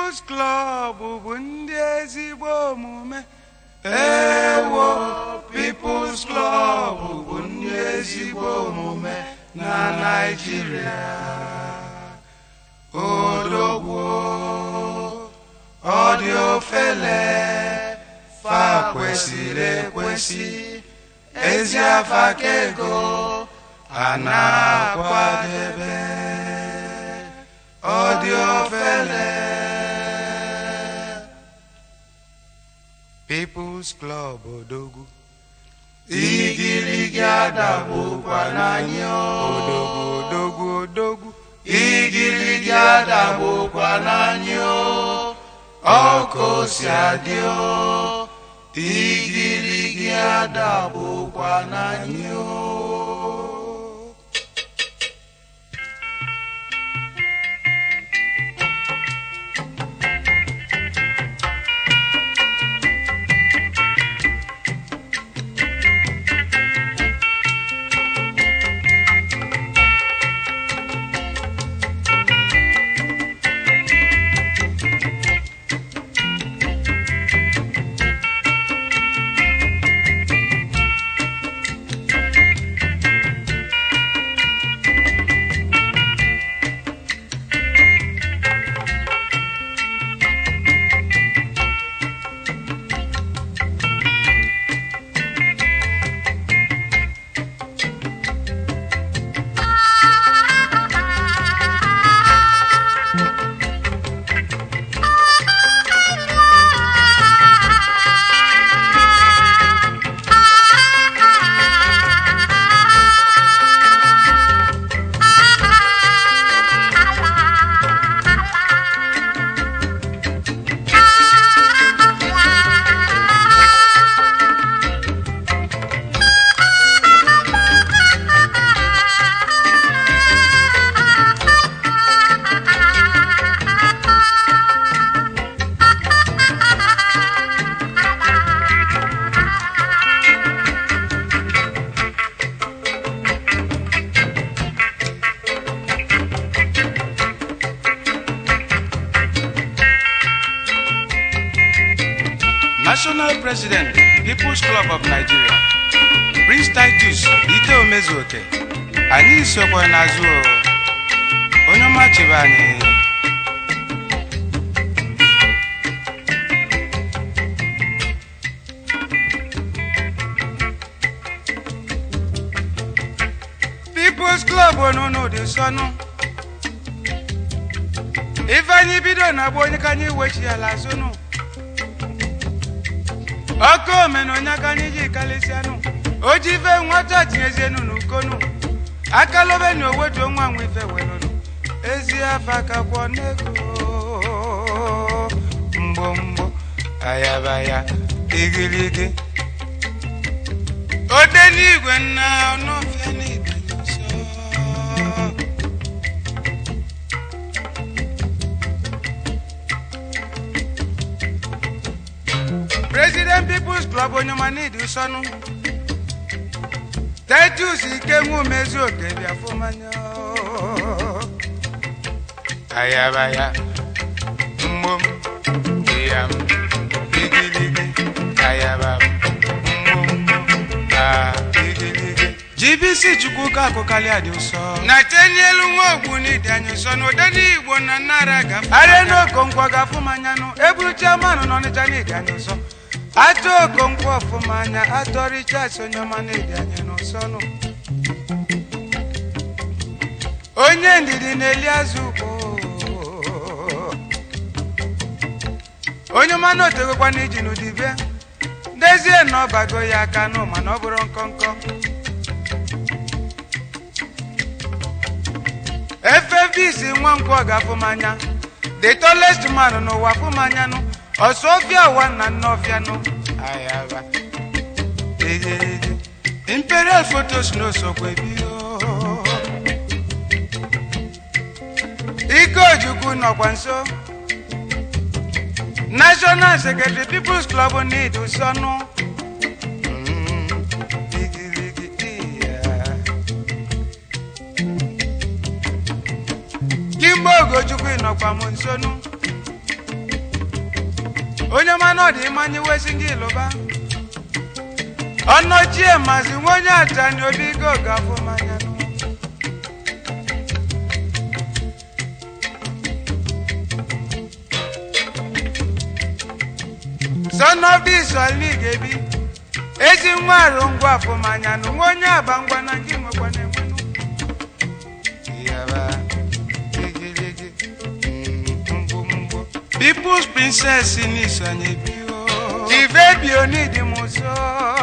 People's Club bụ ndị ezigbo omume ewo People's Club bụ ndị ezigbo omume na Naịjirịa odogwu ọ dị ofele fa kwesịrị ekwesị ezi afa ka ego a na-akwadebe ọ dị ofele People's Club odogwu igirigi adagbukwa n'anya odogwu odogwu odogwu igirigi adagbukwa n'anya ọkụ si adị o igirigi adagbukwa n'anya National President People's Club of Nigeria Prince Titus Ike Omezuoke anyị sokwa n'azụ o. onye ọma chebe anyị People's Club onunu dị nsọnụ ife anyị bido na-agba onye ka anyị wechi ala azụnụ ọkụ omena onye aka anyị ji kalịsịanụ o ji ife nwata tinyezienu n'ukonu akalobe na owetu nwa nwa ife welụnụ ezi afa kakwọ n'ego mgbo mgbo ayabaya igirigi ode n'igwe nna ọnụọfịa n'ịdanye nsọ President People's Club Onyema Nidi Usonu Titus Ikenwu Umezuoke Biafumanya Ayabaya Mmom Iyam Igiligi Ayaba Mmom Ah Igiligi GBC Chukwuka akụkali adị ụsọ na tenyelu nwa ogbu n'ịdị anyị ụsọ na ụdị ndị Igbo na nnara gafe arịa n'okonkwo gafụmanyanụ eburu chiamanụ n'ọnịcha n'ịdị anyị ụsọ atụ okonkwo ọfụma anya atọ richas onye ọma n'ịdị anyị n'ụsọnụ onye ndidi na-eli azụ ugbo onye ọma na otegokwa n'iji n'udibe dezie na ọ bago ya aka nụ mana ọ bụrụ nkọnkọ efebisi nwa nkwọ ga-afụmanya the tallest man n'ụwa fụmanyanụ ọsọfịa ụwa na nnọfịanụ ayaba egereje imperial photos n'osokwe bio ike ojukwu nọkwa nso national secretary people's club need usọnụ Kimbo Ogochukwu ịnọkwa m nsonu onye mana ọ dị mmanya wesi gị lụba ọnọchie mazi nwa onye atani obi go gafụ mmanya nụ son of this only ga-ebi ezi nwa arụ ngwa afụ mmanya nụ nwa onye aba ngwa na gị nwekwa na-enwenụ Yaba, igirigi, mm, mgbu, mgbu. People's princess n'isonye bi o. Ife bi onidi m ụzọ.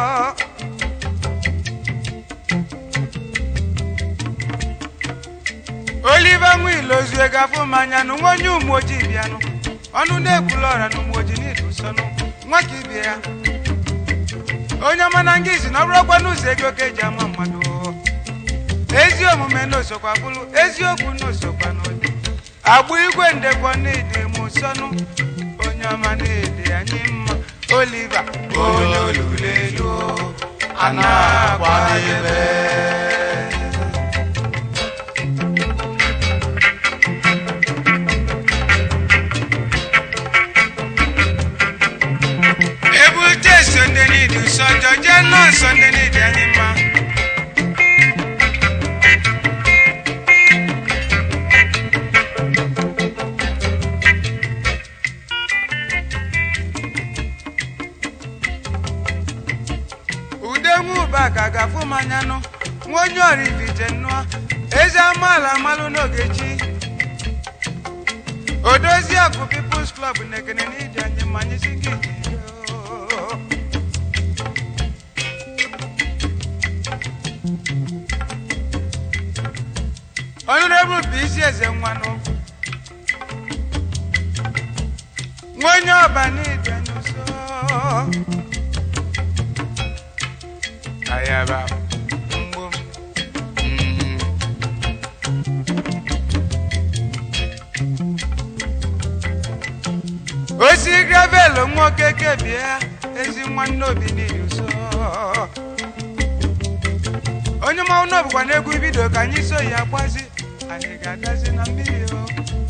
Oliver Nwilozue gafụ mmanya nụ nwa onye ụmụ ojii bịanụ. Ọnụ na-ekwula ọra na ụmụ ojii n'idu sọnụ. Nwa ka ibie ya. Onye ọma na nga isi na ọ bụrụkwa n'ụzọ ego ka eji ama mmadụ o. ezi omume n'osokwa bụrụ eziokwu n'osokwa n'ụdị agbụ igwe ndekwa n'ịdị m nsọnụ onye ọma na-ede anyị mma oliva onye olulelu a na-akwadebe ebute sonde n'ịdị nsọ jọje nọ sonde n'ịdị anyị mma ude nwuba ka ga-afụ mmanya nụ nwa onye orivije nnụọ ezi amaala amalụ n'oge chi odozi akụ peoples club na-ekene n'iji anyị mmanya si gị jiri honorable bụ isi eze nwanụ nwa onye ọba n'iji anyị ụsọ ayaba mgbom mm. osi gravelu nwoke kebie ezi nwanne obi n'ihi ụsọ onye mmanwụ n'obụkwa n'egwu bido ka anyị so ya gbazi anyị ga-agazi na mmiri o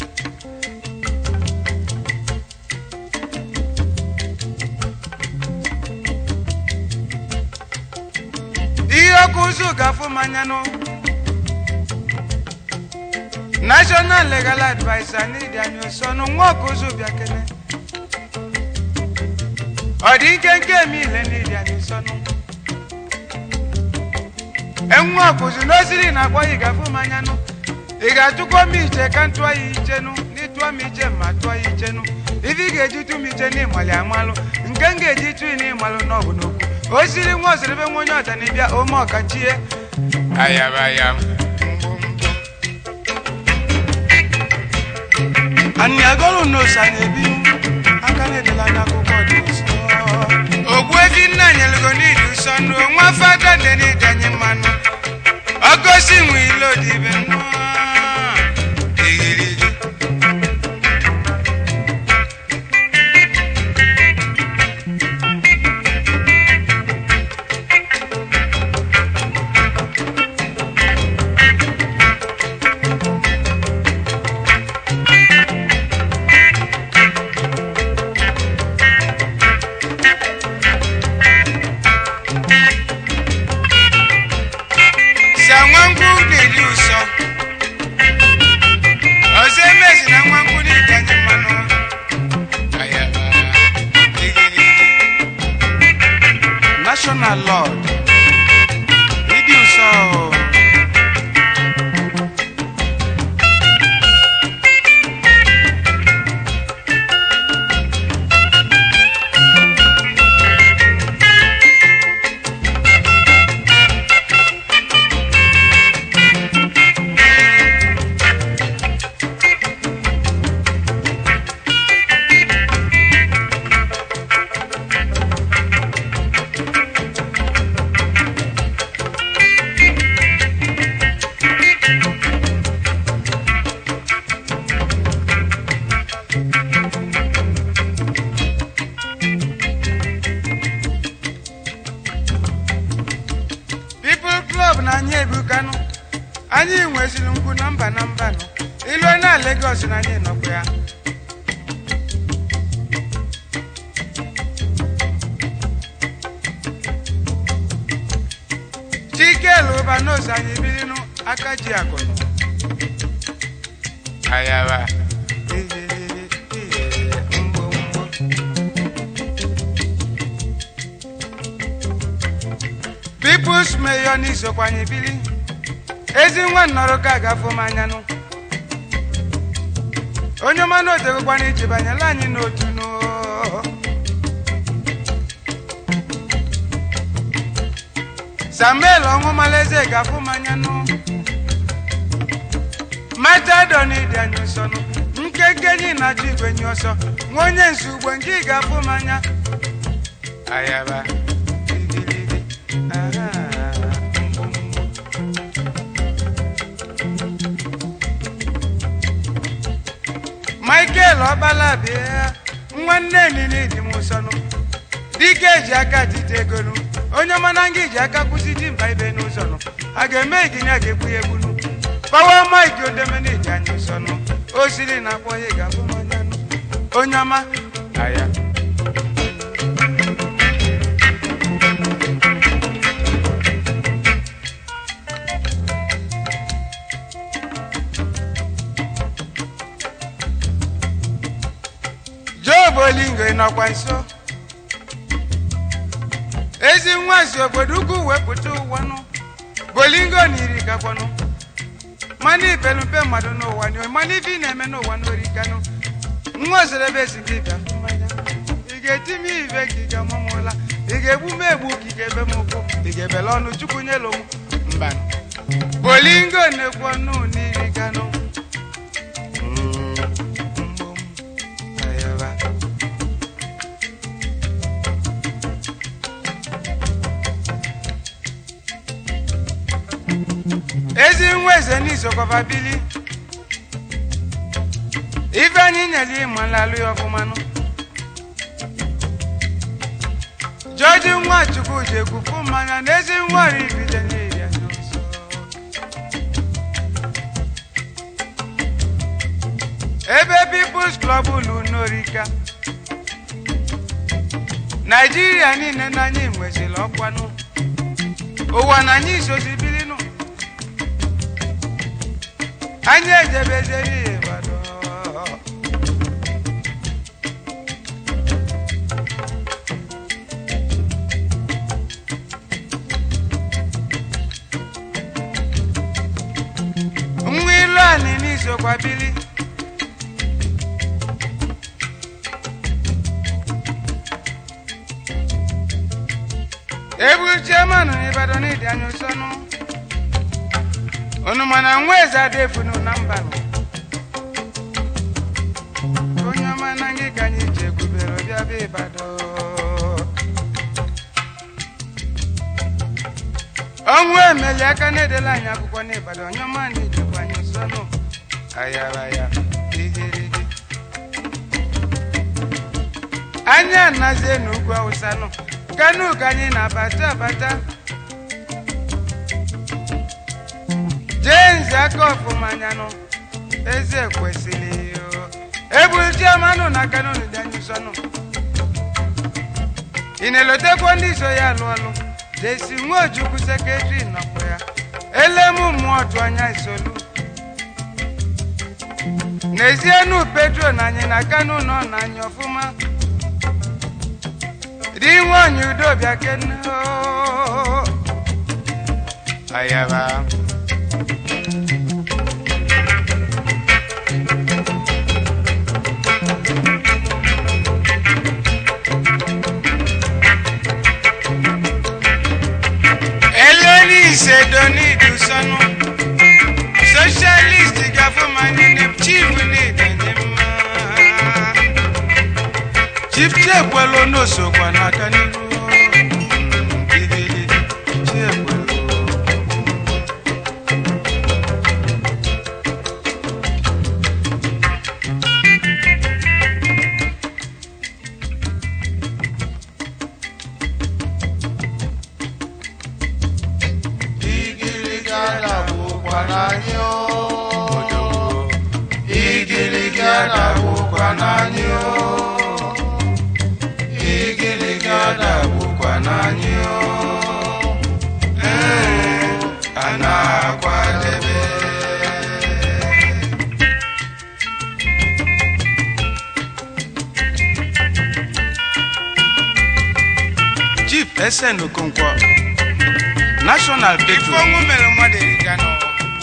ihe ọkụ ụzụ ga-afụ mmanya nụ national legal adviser n'ịdị anyị ụsọ nụ nwa ọkụ ụzụ bịa kene ọ dị ike nke eme ile n'ịdị anyị ụsọ nụ enwe ọkụzụ n'osiri na akpọ ị ga-afụ mmanya nụ ị ga-atụkwa m iche ka m tụọ ya iche nụ n'ịtụọ m iche ma tụọ ya iche nụ ife ị ga-eji tụ m iche n'ịmalị amalụ nke m ga-eji tụ n'ịmalụ n'ọgụ n'okwu o siri nwa osiribe nwa onye ọta na-ebịa ome ọkachie ayabayam anyị agọrụ n'osa na-ebi aka na-edela n'akwụkwọ dị nsọ ogbu efi nna nyelugo n'ili ụsọ nụ nwa fada dị n'ịdanye mmanụ ọgosi nwe ilo dị ibe nnọọ igirigi sa nwa nkwụ na-eri ụsọ ọzọ emezi na nwa nkwụ na-ịdanye mmanụ ayaba igirigi national lord ịdị ụsọ o. people club na anyị ebukanụ anyị nweziri ngwu na mba na mba nụ ilu na Lagos na anyị nọkwa ya n'ose anyị biri nụ aka ji akụnụ ayaba igirigi igirigi mgbomgbo People's Mayor n'isokwa anyị biri ezi nwa nnọrọ ka agafụ m anya nụ onye ọma na otegokwana iji banyela anyị n'otu nụ samuel ọnwụmalaeze gafụ m anya nụ matadon dị anyị nsọ nụ nkeke nyi na-achọ igwe nyi ọsọ nwa onye nsu ugbo nke ị ga-afụ m anya ayaba igirigi aha mgbumgbu michael ọkpala bịa nwanne nini dị m ụsọnụ dike ji aka tite egonu onye ọmana nga ji aka kwụsị ji mba ibe n'ụzọ nụ a ga-eme iginya ga-egbu ya egbunu pawa mike odemena iji anya ụsọnụ o siri na akpọ ya ga-abụ mmanya nụ onye ọma aya job olingo ị nọkwa nso ezi nwa si obodo ukwu wepụta ụwanụ bolingo na iri kakwanụ mana ipelumpe mmadụ n'ụwa nyo mana ife ị na-eme n'ụwa n'orikanụ nwa ozerebe si gị bịa fụ mmanya ị ga-eti m ive ka ị ga-amụmụla ị ga-egbu m egbu ka ị ga-ebe m ụkwụ ị ga-ebele ọnụ chukwu nyelu m mba bolingo na-ekwu ọnụ n'iri kanụ ayaba ezi nwa eze n'isokwaba bili ife anyị nyere ịma nlalụ ya ọfụmanụ jọji nwa chukwu ji ekwufu mmanya na ezi nwa ribide n'iri anya nsọ ebe People's Club ulu n'orika naijiria niile na anyị nweziri ọkwanụ ụwa na anyị isozi bilinụ anyị ejebezeri Ibadan nwa ilu anị n'isokwa bili eburu chairman n'Ibadan n'ịdị anya ụsọnụ unu mana nwa eze adefunu na mbanụ onye ọma na gị ka anyị ji egwubere ọbịa bịa Ibadan ọnwụ emeli aka na-edela anyị akwụkwọ n'Ibadan onye ọma na ijikwa anyị ụsọnụ ayaraya igirigi anyị anazie n'ugwu awụsa nụ kanu ka anyị na-abata abata james aka ọfụma anya nụ eze kwesịrị eburu chiamanụ na kanu dị anyị sọnụ ị na-elotekwa ndị so ya alụ ọlụ jesi nwa ojukwu sekretari nọkwa ya elemu mmụọ tụ anya isolu n'ezienu petro na anyị na kanu nọ na anyị ọfụma di nwanyị udo bịa kene oo. ayaba eleni isedonidu sọnụ socialist gafụmanine chief n'idanye mma chief chekwelu n'osokwa n'aka n'iru igirigi chekwelu igirigi adagwụkwa n'anyị o odogwu igirigi adagwụkwa n'anyị o igirigi adagwụkwa ese n'okonkwo national ife petro ọnwụ mere mmadụ eriga n'ụwa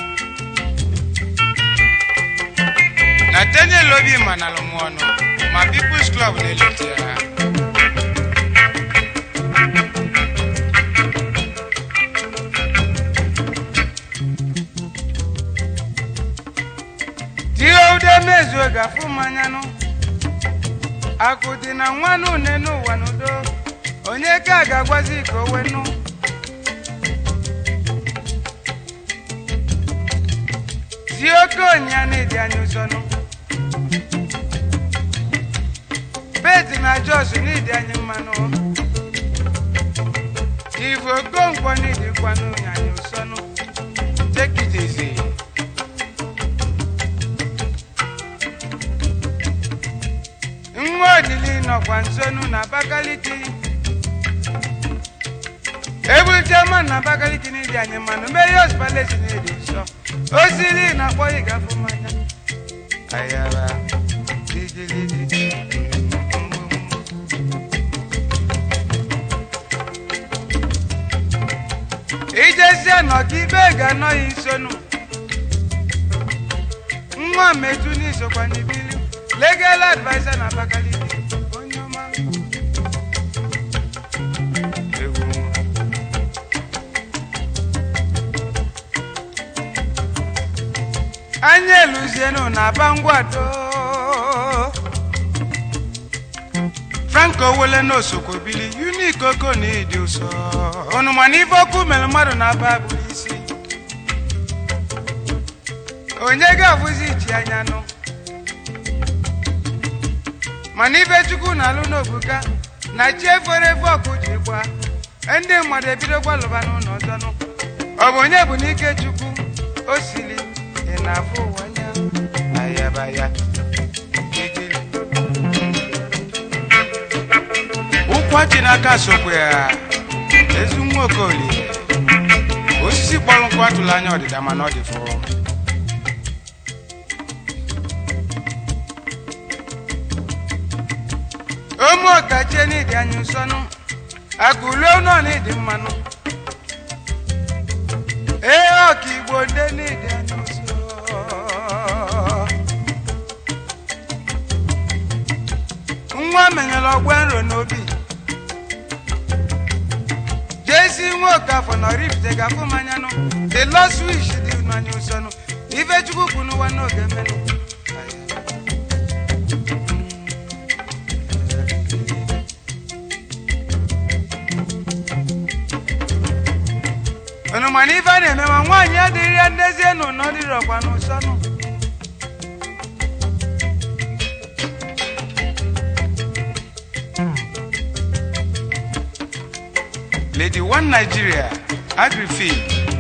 nathaniel obi manalụ m ọnụ ma peoples club na-elote ya tie ude mezuo gafu mmanyanụ akụ dị na nwanụ une n'ụwa n'udo onye ka ga-agwazi ka o wenụ tie oke onyịa na-edi anya ụzọnụ beti na jos n'idi anyị mmanụ ivu okonkwo n'idikwanụ anyị ụsọnụ tekitezi nwa odili nọkwa nsonu na abakaliki ebulitema na abakaliki n'idi anyị mmanụ meyos palesi n'idi nsọ osili na-akpọ ịgafu mmanya ayaba digiligi ijezie nọka ibe ga-anọghị nsonu nwa metu n'isokwa n'ibili legal adviser na abakaliki onye ọma egwu nwa. anya eluzienu na bangwado franco wele n'osokwo bili unik oko na ịdị ụsọ unu mana ife okwu mere mmadụ na-aba bụrụ isi onye ga-abụzi ichi anya nụ mana ife chukwu na-alụ n'obuka na chi efere efe ọkụ ji gba ndị mmadụ ebidokwa lụba n'ụlọ ọzọnụ ọ bụ onye bụ n'ike chukwu o sili ị na-afụ ụwa anya ayabaya igili ụkwa chi n'aka sokwa ya ezi nwa okolie osisi kpọrọ nkụ atụla anya ọdịda mana ọ dị fụrụ ụmụ ọkachie n'ịdị anya nsọnụ akụlue nọ n'ịdị mmanụ ee ọka igbo ndị n'ịdị anya nsọ nwa menyere ọgba nro n'obi jesi nwa okafọ na oripụta gafụ manyanụ the lost wish dị n'anya nsọnụ ife chukwu kwụ n'ụwa n'oge mmenụ unu mana ife a na-eme ma nwaanyị adịrị ya ndezie nụ na ọ dịrọkwa n'ụsọ nụ lady one nigeria agrifil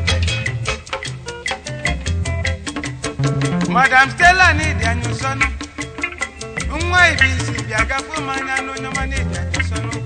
madam stella n'ịdị anya ụsọ nụ nwa ibi isi bịa gafe m anya n'onye ọma n'ịdị anya ụsọ nụ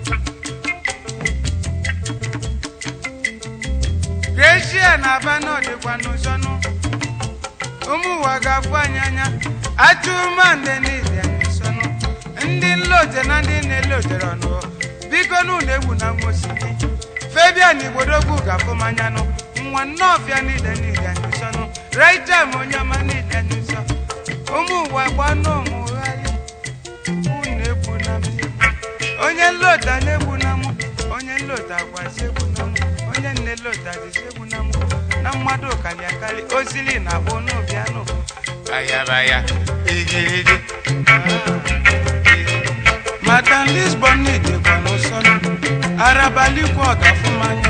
Gracia na aba n'ọdịkwa n'ụzọnụ ụmụ ụwa ga-afụ anyị anya atụmande n'ịdị anyị nsọnụ ndị nlote na ndị na-elotere ọnụ biko n'ụlọ egwu na nwosiri febian igbodogwu ga-afụ m anya nụ nwa nnọọfịa n'ide n'ịdị anyị nsọnụ raitem onye ọma n'ịdị anyị nsọ ụmụ ụwa gbanụ ụmụgharị unu egwu na m egwu onye nlota na-egwu na mụ onye nlota gwazi egwu na mụ onye nne lota dịzi egwu na mụ na mmadụ karị akarị ozili na abụ n'obianụ ayabaya igirigi madam lisbon n'idekwa n'ụsọnụ arabalikwa ọgafụmanya